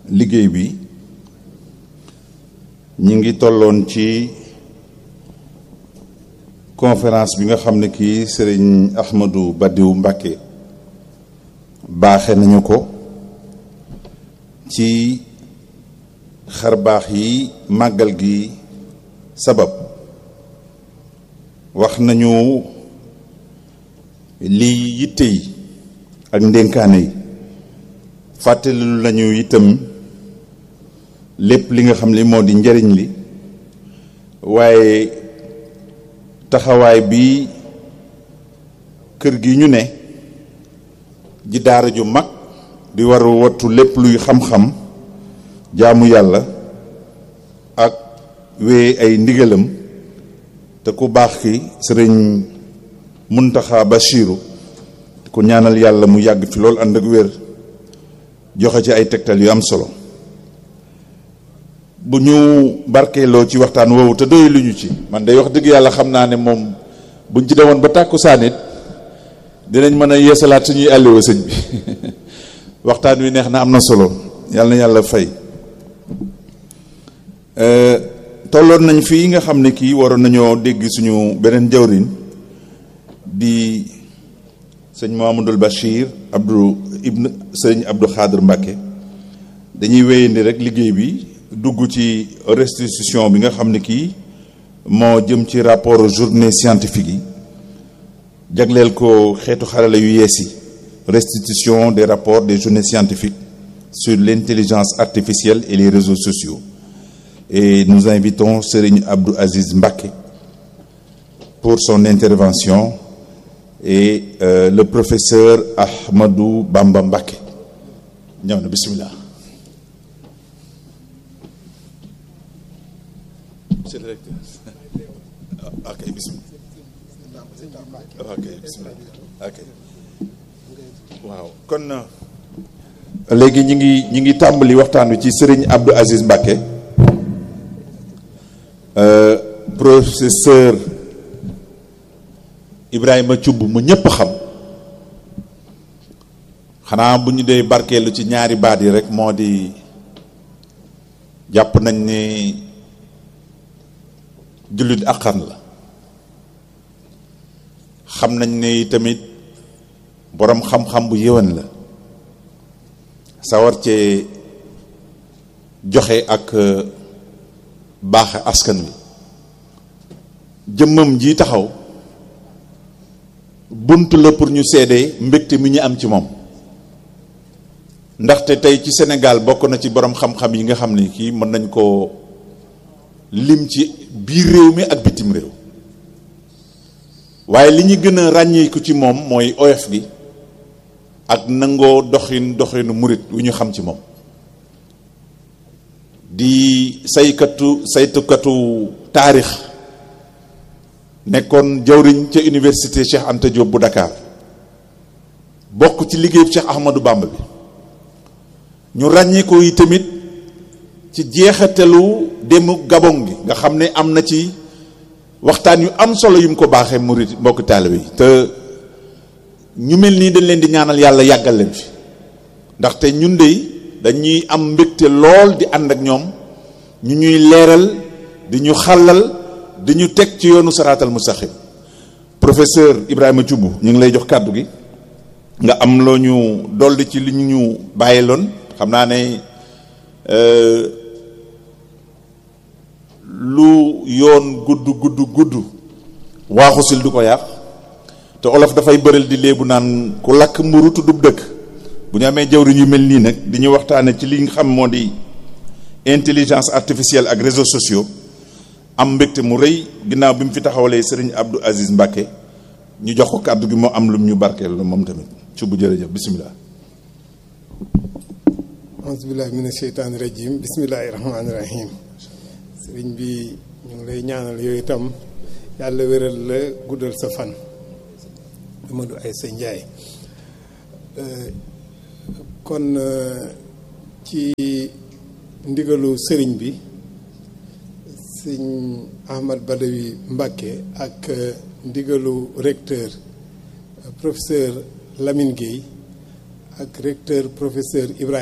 liggéey bi ñi ngi tolloon ci conférence bi nga xam ne kii sëriñ Ahmadou Badiou Mbacké baaxe nañu ko ci xarbaax yi màggal gi sabab wax nañu lii yitte yi ak ndénkaane yi fàttali lañu itam lépp li nga xam ne moo di njariñ li waaye taxawaay bi kër gi ñu ne ji daara ju mag di war a wattu lépp luy xam-xam jaamu yàlla ak wee ay ndigalam te ku baax ki sëriñ Muntaxa Bachiru ku ñaanal yàlla mu yàgg fi loolu ànd ak wér joxe ci ay tegtal yu am solo bu ñu barkeeloo ci waxtaan woowu te doy lu ñu ci man day wax dëgg yàlla xam naa ne moom buñ ci demoon ba tàkku saanit dinañ mën a yeesalaat suñuy àlliwa sëñ bi waxtaan wi neex na am na solo yàlla na yàlla fay tolloon nañ fii nga xam ne kii waroon nañoo dégg suñu beneen jawrin di sëñ Mahamadul Bachir Abdou Ibn sëñ Abdou Xaadir Mbàkke dañuy wéyandi rek liggéey bi dugg ci restitution bi nga xam ne kii moo jëm ci rapport journée scientifique yi jagleel ko xeetu xarala yu yees yi restitution des rapports des journées scientifiques sur l'intelligence artificielle et les réseaux sociaux et nous invitons Serigne Abdou Aziz Mbacké pour son intervention et euh, le professeur Ahmadou Bamba Mbacké ñëw na bismillah monsieur le directeur ok bismillah ok bismillah ok waaw kon léegi ñi ngi ñi ngi tàmbali waxtaan wi ci Serigne Abdou Aziz Mbacké euh, professeur Ibrahima Thioub mu ñëpp xam xanaa bu ñu dee barkeelu ci ñaari baat yi rek moo di jàpp nañ ni jullit àqan la xam nañ ni tamit boroom xam-xam bu yëwan la sawar cee joxe ak baaxe askan wi jëmmam ji taxaw bunt la pour ñu seede mbégte mi ñu am ci moom ndaxte tey ci Sénégal bokk na ci boroom xam-xam yi nga xam ni kii mën nañ koo lim ci biir réew mi ak bitim réew waaye li ñu gën a ràññeeku ci moom mooy oyof gi ak nangoo doxin doxinu murit wu ñu xam ci moom di saykatu saytukatu taarix nekkoon jawriñ ca université Cheikh Anta Diop bu Dakar bokk ci liggéeyu Cheikh Ahmadou Bamba bi ñu ràññeekoo yi tamit ci jeexatalu demu Gabon gi nga xam ne am na ci waxtaan yu am solo yu mu ko baaxee murit mbokk taalibe yi te ñu mel nii dañ leen di ñaanal yàlla yàggal leen fi ndaxte ñun de dañuy am mbégte lool di ànd ak ñoom ñu ñuy leeral di ñu xàllal di ñu teg ci yoonu saraatal mustaqim professeur Ibrahima Thioub ñu ngi lay jox kàddu gi nga am loo ñu dolli ci li ñu ñu bàyyiloon xam naa ne lu yoon gudd gudd gudd waaxu sil du ko yàq te olof dafay bëral di léebu naan ku lakk mburu tuddub dëkk bu ñu amee jawriñ yu mel nii nag di ñu waxtaane ci li nga xam moo di intelligence artificielle ak réseaux sociaux am mbégte mu rëy ginnaaw bi mu fi taxawalee sëriñ Abdou Aziz Mbacké ñu jox ko kàddu gi moo am lum ñu barkeel moom tamit ci bu jërëjëf bisimilah. auzubillahi mina sheytaani rajim bismillahi rahmaani rahim sëriñ bi ñu ngi lay ñaanal yooyu itam yàlla wéral la guddal sa fan Amadou Aïssa Ndiaye kon ci ndigalu sëriñ bi sëñ Ahmad Badawi Mbacké ak ndigalu recteur professeur Lamine Gueye ak recteur professeur Ibrahima